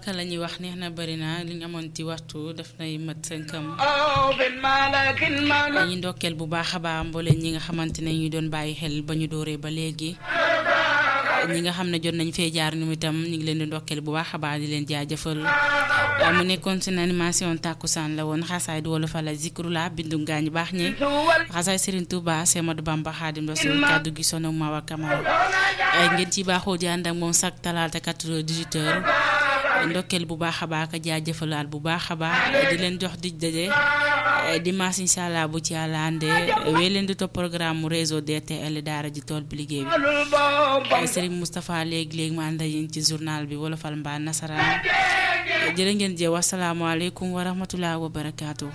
tubaaka la ñuy wax neex na bëri na li ñu amoon ci waxtu daf nay mat sënkam dañuy ndokkeel bu baax a baax mbooleen ñi nga xamante ne ñu doon bàyyi xel ba ñu dooree ba léegi ñi nga xam ne jot nañ fee jaar ñoom itam ñu ngi leen di ndokkeel bu baax a baax di leen jaajëfal mu nekkoon seen animation tàkkusaan la woon xasaay du wala fa la zikrula bindu ngaañ baax ñi xasaay Serigne Touba Semadou Bamba Xaadim Rasul kàddu gi sono Mawa Kamara ngeen ci baaxoo di ànd ak moom chaque talaata 4h18h ndokkeel bu baax a baax ak jaajëfalaat bu baax a baax di leen jox di daje dimanche incha allah bu ci yàlla àndee wéy leen di topp programme mu réseau DTL daara ji tool bi liggéey bi Serigne Moustapha léegi léegi ma ànd ak yéen ci journal bi wolofal mbaa nasaraan jërë ngeen jëf wasalaamaaleykum wa rahmatulah wa barakaatu.